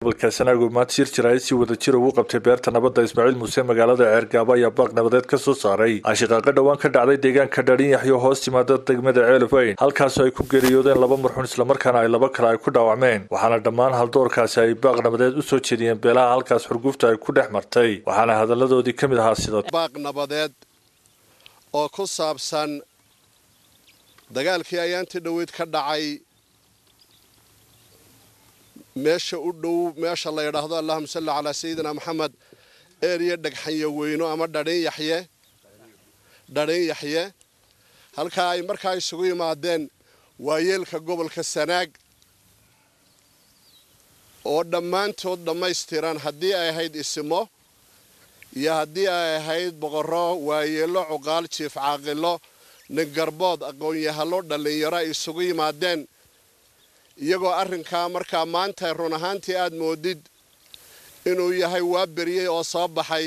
gobolka sanaago maanta shir jiraayad si wada jir ugu qabtay beerta nabadda ismaaciil muuse magaalada ceergaabo ayaa baaq nabadeed ka soo saaray ashaqaaqo dhowaan ka dhacday deegaanka dharinyaxyo hoos timaada degmada ceelofeyn halkaasoo ay ku geeriyoodeen laba marxuun islamarkaana ay laba kale ay ku dhaawacmeen waxaana dhammaan haldoorkaasi ay baaq nabadeed u soo jeediyeen beelaha halkaas xurgufta ay ku dhex martay waxaana hadalladoodii ka mid ahaa sida baaq nabadeed oo ku saabsan dagaalkii ayaantii dhoweyd ka dhacay meesha u dhow meesha la yidhaahdo allahuma salli calaa sayidina maxamed eeriya dhagxanya weyno ama dhadhin yaxye dhadhin yaxye halkaa ay markaa isugu yimaadeen waayeelka gobolka sanaag oo dhammaantood dhammaystiran haddii ay ahayd isimo iyo haddii ay ahayd boqorro waayeello cuqaal jiif caaqilo ningarbood aqoon-yahalo dhallinyaro ay isugu yimaadeen iyagoo arrinkaa markaa maanta run ahaantii aad moodid inuu yahay waa beriyey oo soo baxay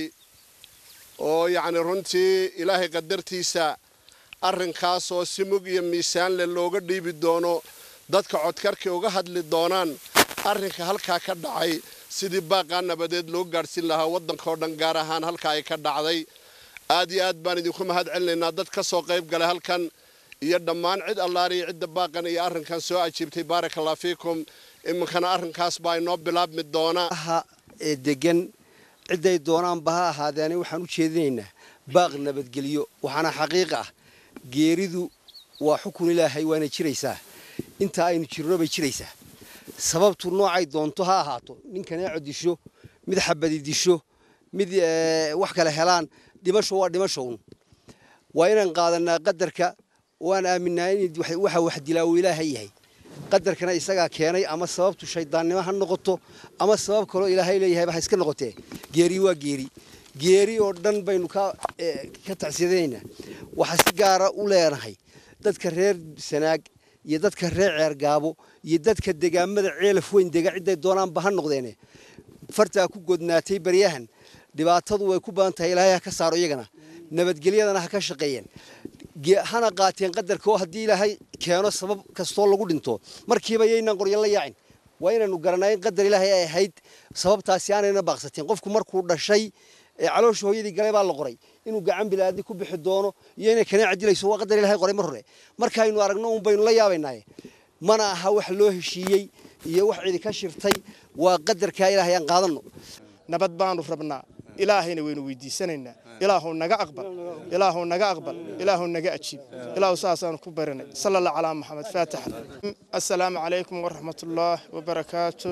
oo yacni runtii ilaahay qadartiisa arrinkaasoo si mug iyo miisaanle looga dhiibi doono dadka codkarkii uga hadli doonaan arrinka halkaa ka dhacay sidii baaqaa nabadeed loo gaadhsiin lahaa waddankao dhan gaar ahaan halkaa ay ka dhacday aad iyo aad baan idinku mahad celinaynaa dad ka soo qayb galay halkan iyo dhammaan cid allaariyo cidda baaqan iyo arrinkan soo ajiibtay baaraka allah fiikum iminkana arrinkaas baa inoo bilaabmi doona ee degan cidday doonaanba ha ahaadeene waxaan u jeedinaynaa baaq nabadgelyo waxaana xaqiiq ah geeridu waa xukun ilaahay waana jiraysaa intaa aynu jirno bay jiraysaa sababtu noocay doonto ha ahaato ninkanee disho mid xabadi disho mid wax kale helaan dhimasho waa dhimashown waa inaan qaadanaa qadarka waan aaminaa in waxa wax dilaa uu ilaahay yahay qadarkana isagaa keenay ama sababtu shaydaannimo ha noqoto ama sabab kaloo ilaahay leeyahayba ha iska noqotee geeri waa geeri geeri oo dhan baynu ka tacsiyadaynaynaa waxaa si gaara u leenahay dadka reer sanaag iyo dadka reer ceergaabo iyo dadka degaamada ceelaf weyn dega cidday doonaanba ha noqdeene fartaa ku godnaatay baryahan dhibaatadu way ku badan tahay ilaahay ha ka saaro iyagana nabadgelyadana ha ka shaqeeyeen hana qaateen qadarka oo haddii ilaahay keeno sabab kastoo lagu dhinto markiiba yaynaan qoryo la yaacin waa inaanu garanaa in qadar ilaahay ay ahayd sababtaasi aanayna baaqsateen qofku markuu dhashay ee caloosha hooyadii galay baa la qoray inuu gacan bilaadi ku bixi doono iyo inay kanaaca dilayso waa qadar ilahay qoray mar hore markaaynu aragno un baynu la yaabaynaaye mana aha wax loo heshiiyey iyo wax cidi ka shirtay waa qadarkaa ilaahay aan qaadanno nabad baanu rabnaa ilaahayna waynu weydiisanaynaa ilaahu naga aqbal ilaahu naga aqbal ilaahu naga ajiib ilaahu saasaanu ku barinay sala allah calaa maxamed faatax assalaamu calaykum waraxmatullaah wabarakaatu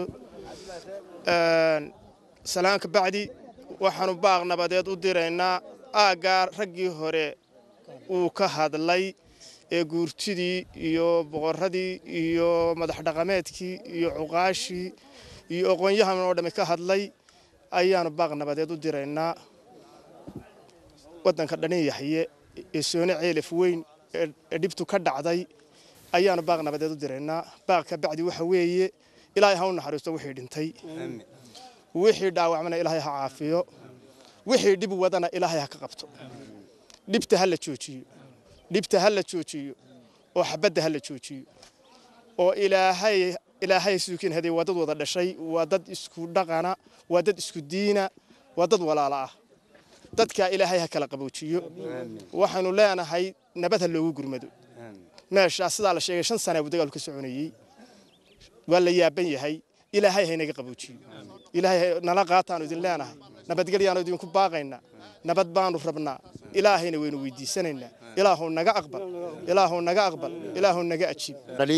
salaanka bacdi waxaanu baaq nabadeed u diraynaa aaggaa raggii hore uu ka hadlay ee guurtidii iyo boqorradii iyo madax dhaqameedkii iyo cuqaashii iyo aqoonyahan oo dhammi ka hadlay ayaanu baaq nabadeed u diraynaa waddanka dhanin yaxye ee soone ceelaf weyn ee dhibtu ka dhacday ayaanu baaq nabadeed u diraynaa baaqka bacdi waxa weeye ilaahay ha u naxariisto wixii dhintay wixii dhaawacmana ilaahay ha caafiyo wixii dhib wadana ilaahay ha ka qabto dhibta ha la joojiyo dhibta ha la joojiyo oo xabadda ha la joojiyo oo ilaahay ilaahay suukin haday waa dad wada dhashay waa dad isku dhaqana waa dad isku diina waa dad walaala ah dadkaa ilaahay ha kala qaboojiyo waxaanu leenahay nabad ha loogu gurmado meeshaa sidaa la sheegay shan sana buu dagaalku ka soconayey waa la yaaban yahay ilaahay haynaga qaboojiyo ilaahay nala qaataanu idin leenahay nabadgelyaanu idinku baaqaynaa nabad baanu rabnaa ilaahayna waynu weydiisanaynaa ilaahu naga aqbal ilaahu naga aqbal ilaahu naga ajiib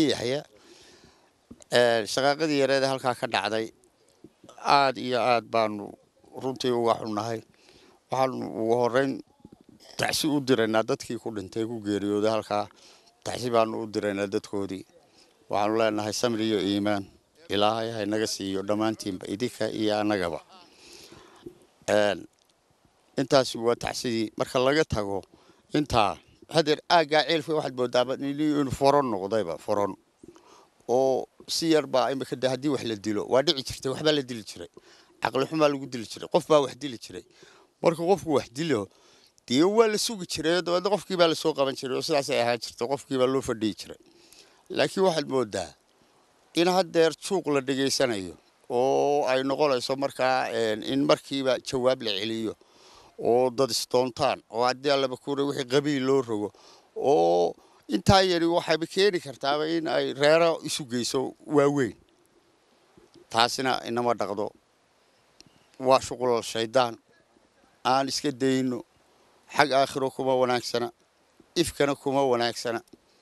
shaqaaqadii yareeda halkaa ka dhacday aad iyo aad baanu runtii uga xunnahay waxaanu ugu horeyn tacsi u diraynaa dadkii ku dhintay ku geeriyooday halkaa tacsi baanu u diraynaa dadkoodii waxaanu leenahay samri iyo iimaan ilaahay haynaga siiyo dhammaantiinba idinka iyo annagaba intaasi waa tacsidii marka laga tago intaa hadeer aaggaa ceelka waxaad moodaaba inuu foron noqdayba foron oo si yar baa imika de haddii wax la dilo waa dhici jirtay waxbaa la dili jiray caqli xumaa lagu dili jiray qof baa wax dili jiray marka qofku wax dilo dee waa la sugi jiray dabeedna qofkii baa lasoo qaban jiray oo sidaasay ahaan jirtay qofkii baa loo fadhiyi jiray laakiin waxaad moodaa in haddeer juuq la dhegaysanayo oo ay noqonayso markaa in markiiba jawaab la celiyo oo dad isdoontaan oo haddii allaba kuura wixii qabiil loo rogo oo intaa yari waxayba keeni kartaaba in ay reero isu geyso waaweyn taasina inama dhaqdo waa shuqulal shaydaan aan iska dayno xag aakhiro kuma wanaagsana ifkana kuma wanaagsana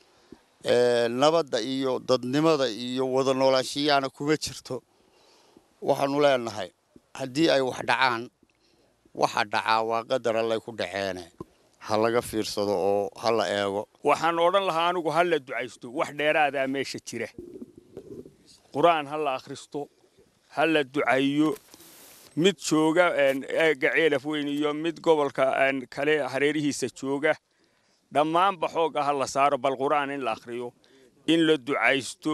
nabadda iyo dadnimada iyo wada noolaashiyaana kuma jirto waxaanu leenahay haddii ay wax dhacaan waxa dhacaa waa qadar allay ku dhaceene ha laga fiirsado oo ha la eego waxaan odhan lahaa anigu ha la ducaysto wax dheeraadaa meesha jira qur-aan ha la akhristo ha la ducayo mid jooga eega ceelaf weyn iyo mid gobolka kale hareerihiisa jooga dhammaanba xoogga ha la saaro bal qur-aan in la akhriyo in la ducaysto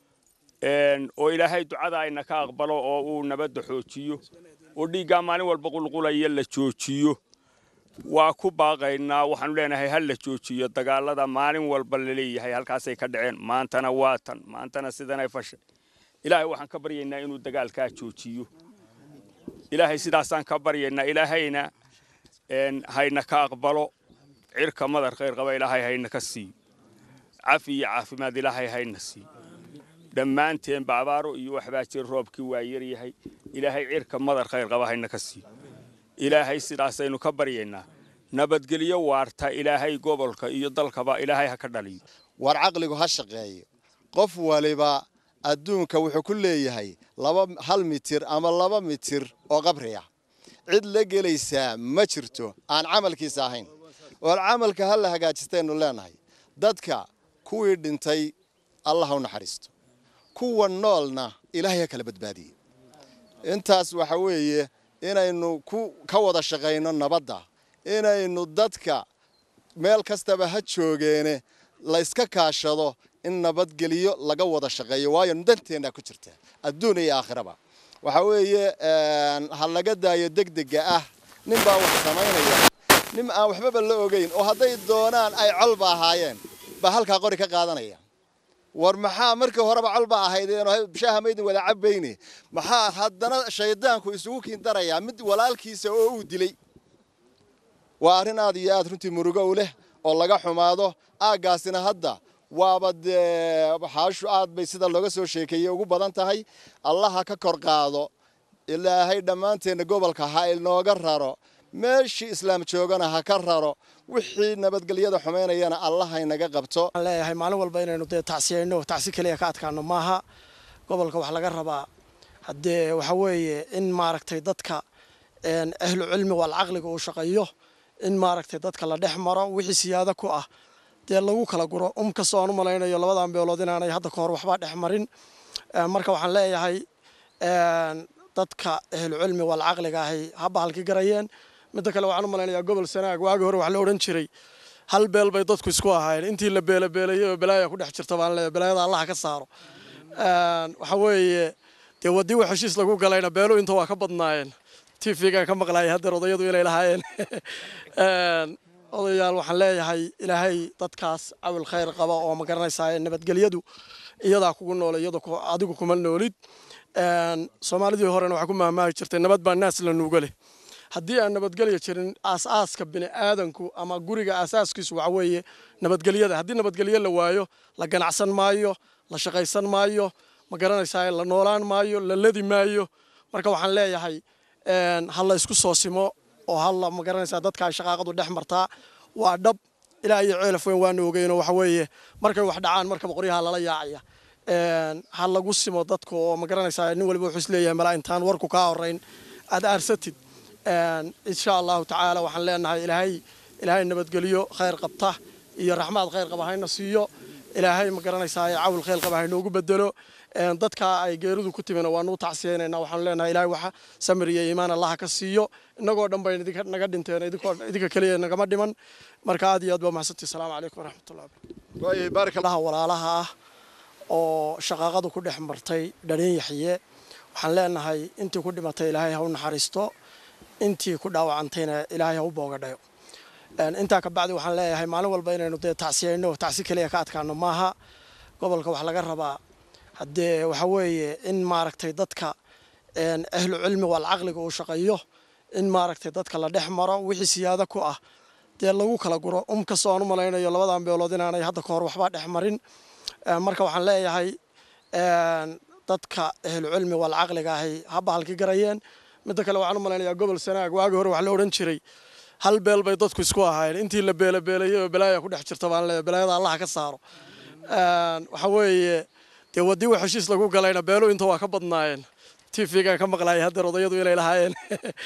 oo ilaahay ducada ayna ka aqbalo oo uu nabadda xoojiyo oo dhiiggaa maalin walba qulqulaya la joojiyo waa ku baaqaynaa waxaanu leenahay ha la joojiyo dagaalada maalin walba laleeyahay halkaasay ka dhaceen maantana waa tan maantana sidanay fashay ilaahay waxaan ka baryaynaa inuu dagaalkaa joojiyo ilaahay sidaasaan ka baryaynaa ilaahayna hayna ka aqbalo cirka madar khayr qaba ilaahay hayna ka siiyo cafi iyo caafimaad ilaahay hayna siiyo dhammaanteenba abaaro iyo waxbaa jir roobkii waa yaryahay ilaahay cirka madar khayr qaba hayna ka siiyo ilaahay sidaasaynu ka baryaynaa nabadgelyo waarta ilaahay gobolka iyo dalkaba ilaahay ha ka dhaliyo war caqligu ha shaqeeyo qof waliba adduunka wuxuu ku leeyahay laba hal mitir ama laba mitir oo qabri ah cid la gelaysaa ma jirto aan camalkiisa ahayn war camalka ha la hagaajistaynu leenahay dadka kuwii dhintay allah ha u naxariisto kuwa noolna ilaahay ha kala badbaadiye intaas waxa weeye inaynu ka wada shaqayno nabadda inaynu dadka meel kastaba ha joogeene layska kaashado in nabadgeliyo laga wada shaqeeyo waayo danteenna ku jirta adduun iyo aakhiraba waxa weeye ha laga daayo degdega ah nin baa wax samaynaya nin aan waxbaba la ogeyn oo hadday doonaan ay colba ahaayeen baa halkaa qori ka qaadanaya war maxaa markii horeba colba ahaydeen shaaha maydin wada cabayne maxaa haddana shaydaanku isugu kiindarayaa mid walaalkiisa oo uu dilay waa arrin aad iyo aad runtii murugo u leh oo laga xumaado aaggaasina hadda waaba dee xaashu aad bay sida looga soo sheekeeyey ugu badan tahay allaha ka kor qaado ilaahay dhammaanteenna gobolka ha inooga raro meeshii islaam joogana ha ka raro wixii nabadgelyada xumaynayana allah haynaga qabto waxaan leeyahay maalin walba inaynu dee tacsiyayno tacsi keliya ka adkaano maaha gobolka wax laga rabaa haddee waxa weeye in maaragtay dadka ahlu cilmi wal caqliga uu shaqeeyo in maaragtay dadka la dhex maro wixii siyaado ku ah dee lagu kala guro um kastoo aan u malaynayo labadan beelood inaanay hadda ka hor waxba dhex marin marka waxaan leeyahay dadka ahlu cilmi wal caqliga ahay haba halki garayeen midda kale waxaan u malaynayaa gobol sanaag waagi hore wax la odhan jiray hal beel bay dadku isku ahaayeen intii la beelabeelayay oo balaaya ku dhex jirta baan leeyahay balaayada allaha ka saaro waxa weeye dee wadii wax heshiis lagu galayna beelu inta waa ka badnaayeen tvgaan ka maqlayay haddeer odayadu inay lahaayeen odayaal waxaan leeyahay ilaahay dadkaas cawil khayr qaba oo ma garanaysaa nabadgelyadu iyadaa kugu nool iyada adigu kuma noolid soomaalidii horena waxaa ku mahmaahi jirtay nabad baa naas la nuuga leh haddii aan nabadgelya jirin aasaaska bini aadanku ama guriga aasaaskiisu waxa weeye nabadgelyada haddii nabadgelyo la waayo la ganacsan maayo la shaqaysan maayo ma garanaysaa la noolaan maayo la ladi maayo marka waxaan leeyahay ha la isku soo simo oo halla ma garanaysaa dadka ay shaqaaqadu dhex martaa waa dhab ilaa iyo ceelaf weyn waanu ogeyno waxa weeye markay wax dhacaan markaba qoryaha lala yaacaya ha lagu simo dadka oo ma garanaysaa nin waliba wuxuu isleeyahay malaa intaan warku kaa horeyn aad aarsatid insha allahu tacaala waxaan leenahay ilaahay ilaahay nabadgelyo khayr qabta iyo raxmaad khayr qaba hayna siiyo ilaahay ma garanaysaa cawil khayr qaba haynoogu bedelo dadka ay geeridu ku timina waanu tacsiyeynayna waxaanu leenahay ilaahay waxa samir iyo iimaan allaha ka siiyo innagoo dhan bayna idinka naga dhinteen idinka keliya nagama dhiman marka aad iyo aad baa mahadsantii asalaamu calaykum waraxmatullahi barakalaha walaalaha ah oo shaqaaqadu ku dhex martay dhalin yaxye waxaan leenahay intii ku dhimatay ilaahay ha u naxariisto intii ku dhaawacantayna ilaahay ha u boogadhayo intaa ka bacdi waxaan leeyahay maalin walba inaynu dee tacsiyayno tacsi keliya ka adkaano maaha gobolka wax laga rabaa haddee waxa weeye in maaragtay dadka ahlu cilmi wal caqliga uu shaqeeyo in maaragtay dadka la dhex maro wixii siyaado ku ah dee lagu kala guro um kastoo aan u malaynayo labadan beelood inaanay hadda ka hor waxba dhex marin marka waxaan leeyahay dadka ahlu cilmi wal caqliga ahay ha bahalki garayeen midda kale waxaan u malaynayaa gobol sanaag waagi hore wax la odhan jiray hal beel bay dadku isku ahaayeen intii la beelabeelayay oo balaaya ku dhex jirta baan leeyahay balaayada allaha ka saaro waxa weeye dee waddii wax heshiis lagu galayna beelu inta waa ka badnaayeen tvgaan ka maqlaayay haddeer odayadu inay lahaayeen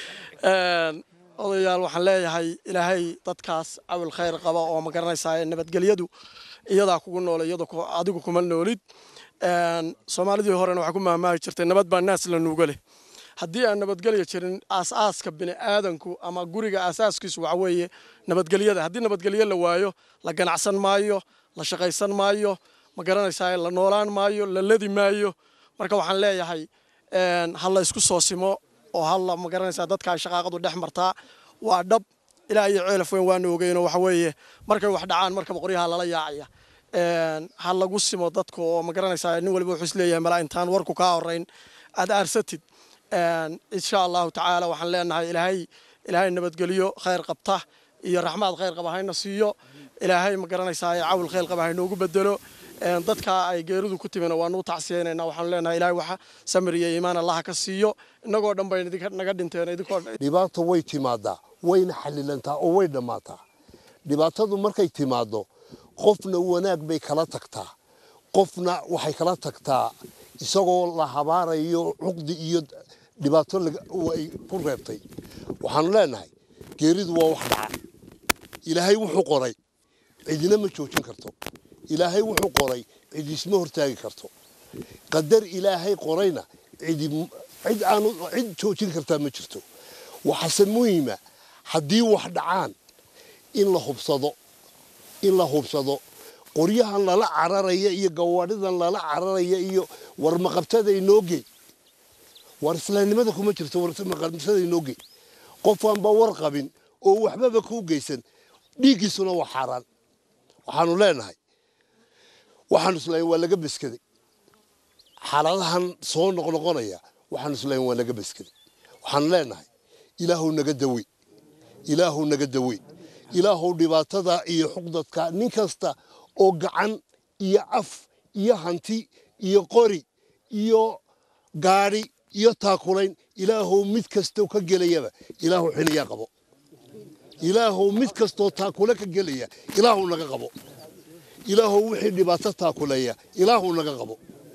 odayaal waxaan leeyahay ilaahay dadkaas cawil khayr qaba oo ma garanaysaa nabadgelyadu iyadaa kugu nool iyada adigu kuma noolid soomaalidii horena waxaa ku mahmaahi jirtay nabad baa naas la nuuga leh haddii aan nabadgelya jirin aasaaska bini aadanku ama guriga aasaaskiisu waxa weeye nabadgelyada haddii nabadgelyo la waayo la ganacsan maayo la shaqaysan maayo ma garanaysaa la noolaan maayo la ladi maayo marka waxaan leeyahay ha la isku soo simo oo halla ma garanaysaa dadka ay shaqaaqadu dhex martaa waa dhab ilaa iyo ceelaf weyn waanu ogeyno waxa weeye markay wax dhacaan markaba qoryaha lala yaacaya ha lagu simo dadka oo ma garanaysaa nin waliba wuxuu isleeyahay malaa intaan warku kaa horeyn aad aarsatid insha allahu tacaala waxaan leenahay ilaahay ilaahay nabadgelyo khayr qabta iyo raxmaad khayr qaba hayna siiyo ilaahay ma garanaysaa cawil khayr qaba haynoogu bedelo dadka ay geeridu ku timina waanu tacsiyeynayna waxaanu leenahay ilaahay waxa samir iyo iimaan allaha ka siiyo innagoo dhan bay naga dhinteen idinkoo dhibaato way timaadaa wayna xalilantaa oo way dhammaataa dhibaatadu markay timaaddo qofna wanaag bay kala tagtaa qofna waxay kala tagtaa isagoo la habaarayo cuqdi iyo dhibaato ay ku reebtay waxaanu leenahay geeridu waa wax dhaca ilaahay wuxuu qoray cidina ma joojin karto ilaahay wuxuu qoray cid isma hortaagi karto qadar ilaahay qorayna cid aanu cid joojin kartaa ma jirto waxaase muhiima haddii wax dhacaan in la hubsado in la hubsado qoryahan lala cararaya iyo gawaadhidan lala cararaya iyo warmaqabtada inoo gey war islaamnimada kuma jirto warmaqabtada inoo gey qofaanba war qabin oo waxbaba kuu geysan dhiiggiisuna waa xaaraan waxaanu leenahay waxaanu islayn waa laga beskaday xaaladahan soo noqnoqonaya waxaanu islayn waa laga beskaday waxaanu leenahay ilaahu naga dawey ilaahu naga dawey ilaahu dhibaatada iyo xuqdadka nin kasta oo gacan iyo af iyo hanti iyo qori iyo gaadhi iyo taakulayn ilaahu mid kastoo ka gelayaba ilaahu xiliyaa qabo ilaahu mid kastoo taakule ka gelaya ilaahu naga qabo ilaahu wixii dhibaato taakuleeya ilaahu naga qabo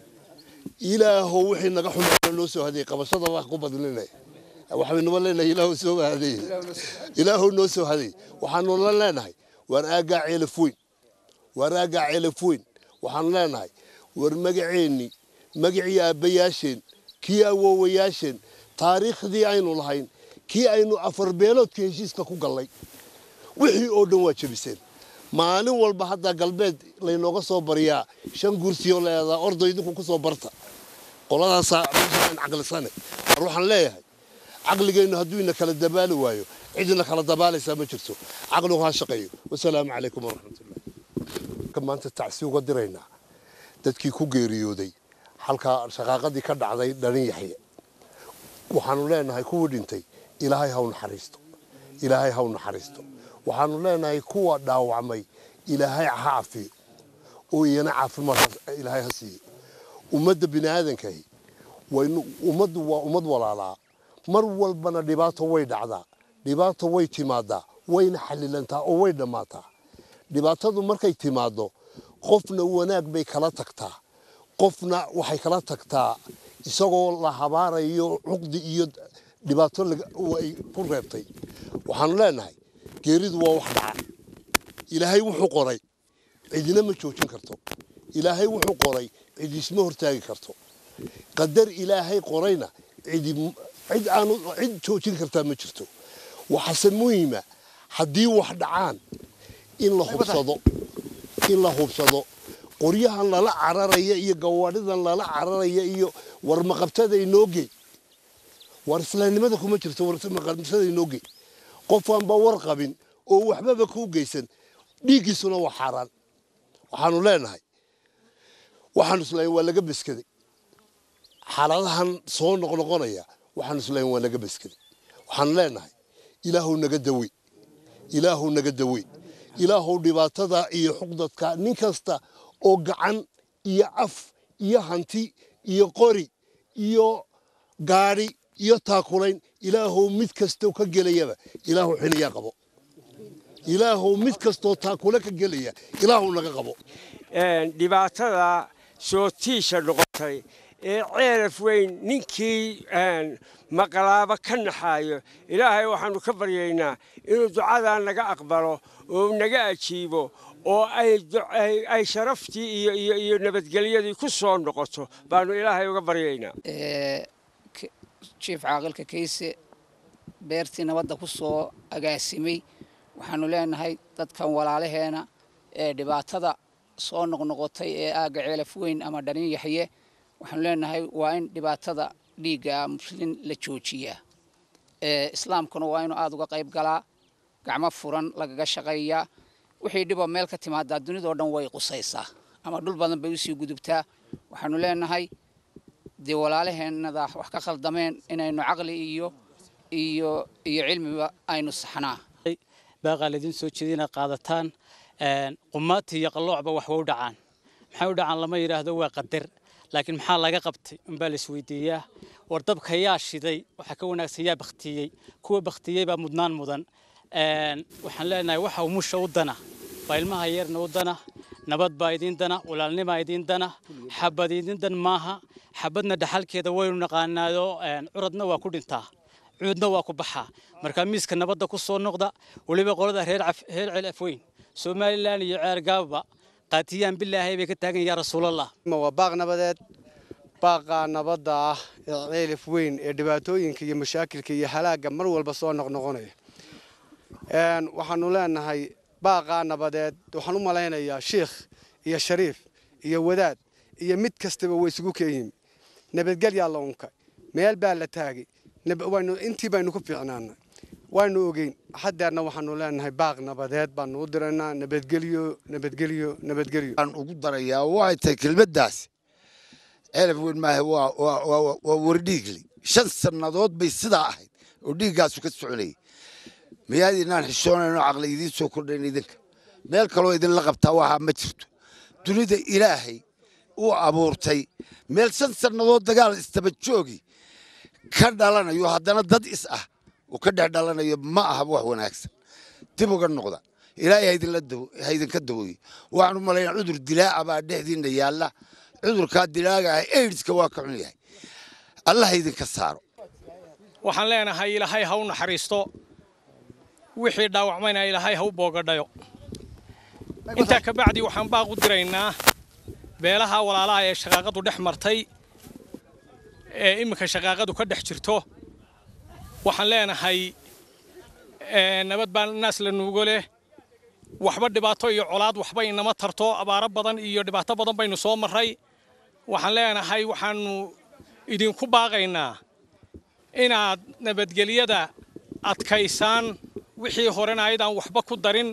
ilaahu wixii naga xumaana noo soo hadeey qabashada wax ku badlinaya waxbaynuba leenahay ilaahu soo hadeey ilaahu noo soo hadeey waxaanu la leenahay waar aagaa ceelaf weyn waar aagaa ceelaf weyn waxaanu leenahay war magaceennii magacii aabbayaasheen kii awoowayaasheen taariikhdii aynu lahayn kii aynu afar beeloodka heshiiska ku gallay wixii oo dhan waa jebiseen maalin walba hadda galbeed laynooga soo baryaa shan gursiyoo leedaa ordo idinku ku soo barta qoladaasaa meeshaan caqlisane war waxaan leeyahay caqligeennu hadduu ina kala dabaali waayo cidina kala dabaalaysaa ma jirto caqligu ha shaqeeyo wasalaamu calaykum waraxmatullah maanta tacsi uga diraynaa dadkii ku geeriyooday halkaa shaqaaqadii ka dhacday dhalin yaxye waxaanu leenahay kuwii dhintay ilaahay haw naxariisto ilaahay haw naxariisto waxaanu leenahay kuwa dhaawacmay ilaahay ha cafiyo oo iyana caafimaad ilaahay ha siiyo ummadda bini aadankahi waynu ummaddu waa ummad walaalaa mar walbana dhibaato way dhacdaa dhibaato way timaadaa wayna xalilantaa oo way dhammaataa dhibaatadu markay timaaddo qofna wanaag bay kala tagtaa qofna waxay kala tagtaa isagoo la habaarayo cuqdi iyo dhibaato ay ku reebtay waxaanu leenahay geeridu waa wax dhaca ilaahay wuxuu qoray cidina ma joojin karto ilaahay wuxuu qoray cid isma hortaagi karto qadar ilaahay qorayna cid aanu cid joojin kartaa ma jirto waxaase muhiima haddii wax dhacaan in la hubsado in la hubsado qoryahan lala cararaya iyo gawaadhidan lala cararaya iyo warmaqabtada inoo gey war islaamnimada kuma jirto warmaqabtada inoo gey qofaanba war qabin oo waxbaba kuu geysan dhiiggiisuna waa xaaraan waxaanu leenahay waxaanu islayn waa laga beskaday xaaladahan soo noqnoqonaya waxaan isleeyahay waa naga baskaday waxaan leenahay ilaahu naga dawe ilaahu naga dawe ilaahu dhibaatada iyo xuqdadka nin kasta oo gacan iyo af iyo hanti iyo qori iyo gaadhi iyo taakulayn ilaahu mid kastoo ka gelayaba ilaahu xiliyaa qabo ilaahu mid kastoo taakule ka gelaya ilaahu naga qabo dhibaatada sootiisha noqotay ee ceelaf weyn ninkii maqlaaba ka naxaayo ilaahay waxaannu ka baryaynaa inuu ducadaa naga aqbalo oo naga ajiibo oo ay sharaftii iyo nabadgelyadii ku soo noqoto baannu ilaahay uga baryaynaa jiif caaqilka kayse beertii nabadda ku soo agaasimay waxaannu leenahay dadkan walaalaheena ee dhibaatada soo noqnoqotay ee aagga ceelaf weyn ama dhanin yaxye waxaanu leenahay waa in dhibaatada dhiigga muslin la joojiyaa islaamkuna waa inuu aada uga qayb galaa gacmo furan lagaga shaqeeyaa wixii dhiboo meel ka timaadaa dunidao dhan way qusaysaa ama dhul badan bay usii gudubtaa waxaanu leenahay dee walaalaheenada wax ka khaldameen inaynu caqli iyo iyo iyo cilmiba aynu saxnaa baaqaa laydin soo jeeda inaad qaadataan qumaati iyo qalloocba wax waa u dhacaan maxay u dhacaan lama yidhaahdo waa qadar laakiin maxaa laga qabtay unbaa la isweydiiyaa war dabka yaa shiday waxaa ka wanaagsan yaa baktiyey kuwa baktiyey baa mudnaan mudan waxaan leenahay waxa umusha u dana baa ilmaha yarna u dana nabad baa idiin dana walaalnimaa idiin dana xabad idiin dan maaha xabadna dhaxalkeeda waynu naqaanaado curadna waa ku dhintaa cuudna waa ku baxaa marka miiska nabadda ku soo noqda weliba qolada reer ceel afweyn somalilan iyo ceer gaabba qaatiyaan bilaahay bay ka taagan yaa rasuulallah waa baaq nabadeed baaqa nabadda ah ee ceelif weyn ee dhibaatooyinka iyo mashaakilka iyo halaagga mar walba soo noqnoqonaya waxaanu leenahay baaqaa nabadeed waxaan u malaynayaa shiikh iyo shariif iyo wadaad iyo mid kastaba way isugu keenyihin nabadgelyaa la unkay meel baa la taagay intii baynu ku fiicnaanay waanu ogeyn hadeerna waxaanu leenahay baaq nabadeed baanu u diraynaa nabadgelyo nabadgelyo nabadgelyo aan ugu darayaa waxay tahay kelmaddaas ceelaf weyn maaha waa wardhiigli shan sannadood bay sidaa ahayd oo dhiiggaasu ka soconayay miyaad inaan xishoonayno caqli idiin soo kordhayn idinka meel kaloo idinla qabtaa waxaa ma jirto dunida ilaahay uu abuurtay meel shan sannadood dagaal istaba joogi ka dhalanayo haddana dad is ah uu ka dhex dhalanayo ma aha wax wanaagsan dib uga noqda ilaahay ha idinka dawooye waxaan u malaynaa cudur dilaaca baa dhexdiinna yaalla cudurkaa dilaaga ah aidska waa ka xun yahay allah ha idinka saaro waxaan leenahay ilaahay ha u naxariisto wixii dhaawacmayna ilaahay ha u boogadhayo intaa ka bacdi waxaan baaq u diraynaa beelaha walaalaha ee shaqaaqadu dhex martay ee iminka shaqaaqadu ka dhex jirto waxaan leenahay nabad baa naas la nuugo leh waxba dhibaato iyo colaad waxba inama tarto abaaro badan iyo dhibaato badan baynu soo marray waxaan leenahay waxaanu idinku baaqaynaa inaad nabadgelyada adkaysaan wixii horena ayadaan waxba ku darin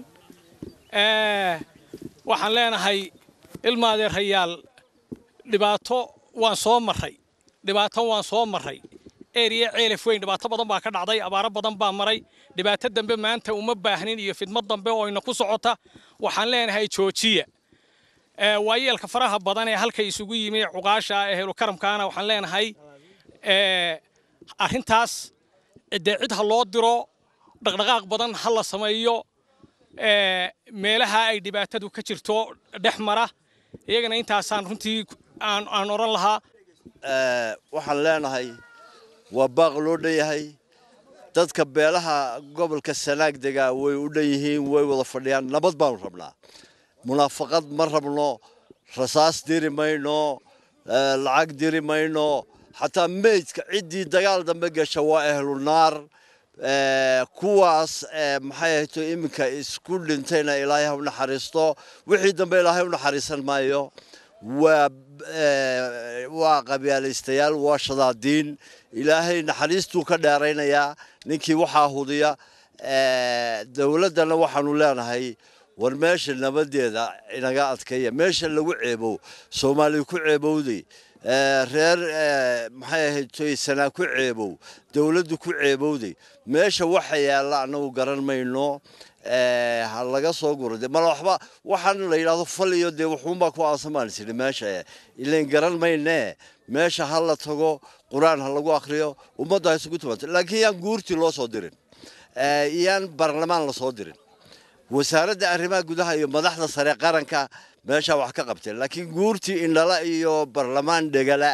waxaan leenahay ilmaadeerayaal dhibaato waan soo marray dhibaato waan soo marray eriya ceelaf weyn dhibaato badan baa ka dhacday abaaro badan baa maray dhibaato dambe maanta uma baahnin iyo fidmad dambe oo ina ku socota waxaan leenahay joojiya waayeelka faraha badan ee halka isugu yimi cuqaasha ehelu karamkaana waxaan leenahay arrintaas dee cid ha loo diro dhaqdhaqaaq badan ha la sameeyo meelaha ay dhibaatadu ka jirto dhex mara iyagana intaasaan runtii aan odhan lahaa waxaan leenahay waa baaq loo dhan yahay dadka beelaha gobolka sanaag degaa way u dhan yihiin way wada fadhiyaan nabad baanu rabnaa munaafaqad ma rabno rasaas diri mayno lacag diri mayno xataa meydka ciddii dagaal dambe gasha waa ehlu naar kuwaas maxay ahayto iminka isku dhintayna ilaahay ha u naxariisto wixii dambe ilaahay u naxariisan maayo waa waa qabyaalaystayaal waa shadaadiin ilaahay naxariistuu ka dheeraynayaa ninkii waxaa hudiya dowladdana waxaanu leenahay war meesha nabadeeda inaga adkeeya meesha lagu ceebow soomaaliya ku ceebowday reer maxay ahayd toy sanaa ku ceebow dowladdu ku ceebowday meesha waxa yaalla annagu garan mayno ha laga soo guro de mala waxba waxaan la yidhaahdo fal iyo dee wuxuunbaa ku aasamaan sidhi meesha ilayn garan maynee meesha ha la tago qur-aan ha lagu akhriyo ummadda ha isugu timaado laakiin yaan guurtii loo soo dirin yaan baarlamaan la soo dirin wasaaradda arrimaha gudaha iyo madaxda sare qaranka meeshaa wax ka qabteen laakiin guurtii indhala iyo baarlamaan dhegala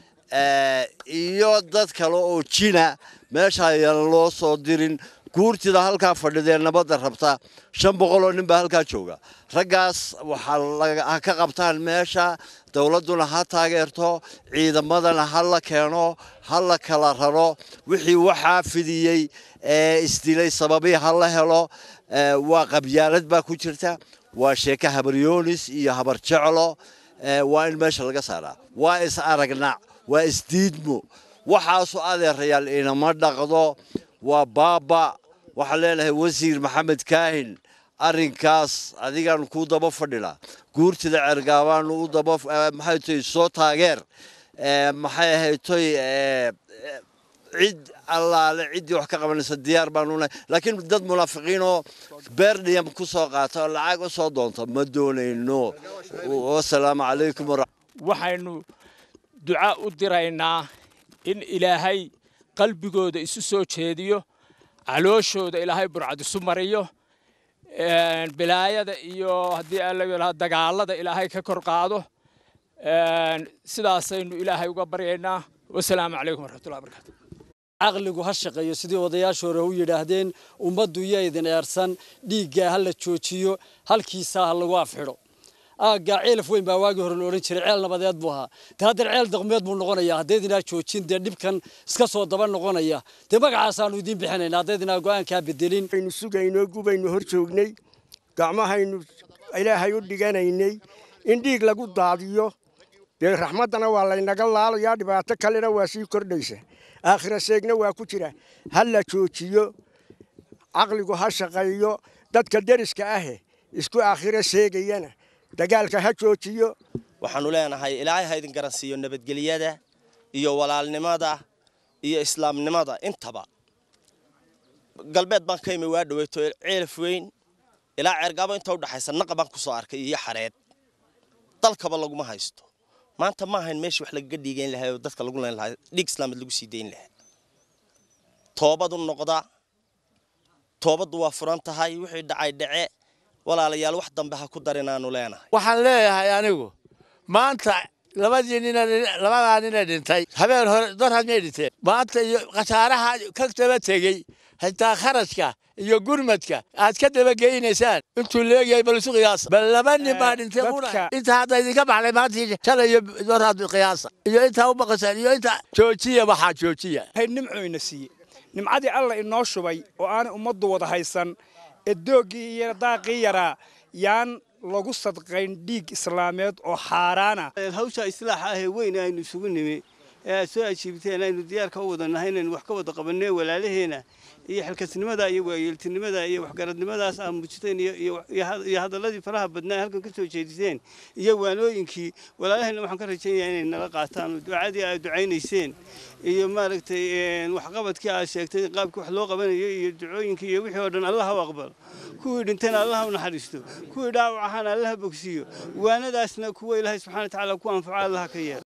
iyo dad kale oo jina meesha ayaan loo soo dirin guurtida halkaa fadhidee nabadda rabta shan boqol oo nin baa halkaa jooga raggaas waxaa ha ka qabtaan meesha dowladduna ha taageerto ciidamadana ha la keeno ha la kala raro wixii waxaa fidiyey ee isdilay sababii ha la helo waa qabyaalad baa ku jirta waa sheeke habaryoonis iyo habar jeclo waa in meesha laga saaraa waa is aragnac waa isdiidmo waxaasu adeerayaal inama dhaqdo waa baaba waxaan leenahay wasiir maxamed kaahin arrinkaas adigaan kuu daba fadhina guurtida cergaabaanu u daba maxay toy soo taageer maxay ahayd toy cid allaale ciddii wax ka qabanaysa diyaar baanu nahay laakiin dad munaafiqiin oo beerdhiyam ku soo qaata oo lacag u soo doonta ma doonayno wasalaamu calaykum waxaynu duca u diraynaa in ilaahay qalbigooda isu soo jeediyo calooshooda ilaahay burcad isu mariyo bilaayada iyo haddii alla dagaalada ilaahay ka kor qaado sidaasaynu ilaahay uga baryaynaa wasalaamu calaykum waraxmatullahi barakaatu caqligu ha shaqeeyo sidii odayaasha hore u yidhaahdeen ummaddu iyo idin eersan dhiiggaa ha la joojiyo halkiisaa ha lagu afxidho aaggaa ceelaf weyn baa waagii hore la odhan jiray ceel nabadeed buu ahaa dee haddana ceel daqmeed buu noqonayaa haddaydinaa joojin dee dhibkan iska soo daba noqonaya dee magacaasaanu idiin bixinayna haddaydinaa go'aankaa bedelin aynu sugaynoo gubaynu hor joognay gacmahaynu ilaahay u dhiganaynay in dhiig lagu daadiyo dee raxmaddana waa laynaga laalayaa dhibaato kalena waa sii kordhaysa aakhira seegna waa ku jira ha la joojiyo caqligu ha shaqeeyo dadka deriska ahe isku aakhiro seegayana dagaalka ha joojiyo waxaannu leenahay ilaahay ha idin garansiiyo nabadgelyada iyo walaalnimada iyo islaamnimada intaba galbeed baan ka imi waa dhaweyto ceelaf weyn ilaa ceergaabo inta udhaxaysa naqa baan ku soo arkay iyo xareed dalkaba laguma haysto maanta ma ahayn meeshii wax lagaga dhiigayn lahaa oo dadka lagu leen lahaa dhiig islaameed lagu sii dayn lahaa toobadu noqda toobaddu waa furan tahay wixii dhacay dhace walaalayaal wax dambe ha ku darinaanu leenahay waxaan leeyahay anigu maanta labadii nina labadaa nina dhintay habeen hore dor hadmay dhinteen maanta iyo khasaaraha ka daba tegey xitaa kharashka iyo gurmadka aad ka dabageynaysaan intuu leegyahay bal isu qiyaasa bal laba nin baa dhintay inta hadda idinka baxlay maantii shalay iyo dor had qiyaasa iyo intaa u baqasaan iyo inta joojiya waxaa joojiya nimcoyna siiye nimcadii alla inoo shubay oo aanay ummaddu wada haysan ee dooggii iyo daaqii yaraa yaan lagu sadqayn dhiig islaameed oo xaaraana hawsha islaaxa ahee weyn aynu isugu nimi ee aad soo ajiibteen aynu diyaarka u wada nahay inaynu wax ka wada qabanee walaalaheena iyo xilkasnimada iyo waayeeltinimada iyo waxgaradnimadaas aad muujiteen iyo hadalladii faraha badnaa halkan ka soo jeediseen iyo waanooyinkii walaalaheenna waxaan ka rajaynayaa inay nala qaataan oo ducadii aad ducaynayseen iyo maaragtay waxqabadkii aad sheegtay qaabkii wax loo qabanayo iyo ducooyinkii iyo wixii oo dhan allah u aqbalo kuwii dhintayna allah u naxariisto kuwii dhaawac ahaana allah bogsiiyo waanadaasna kuwa ilaahay subxana wa tacaala ku anfaco allah ka yeela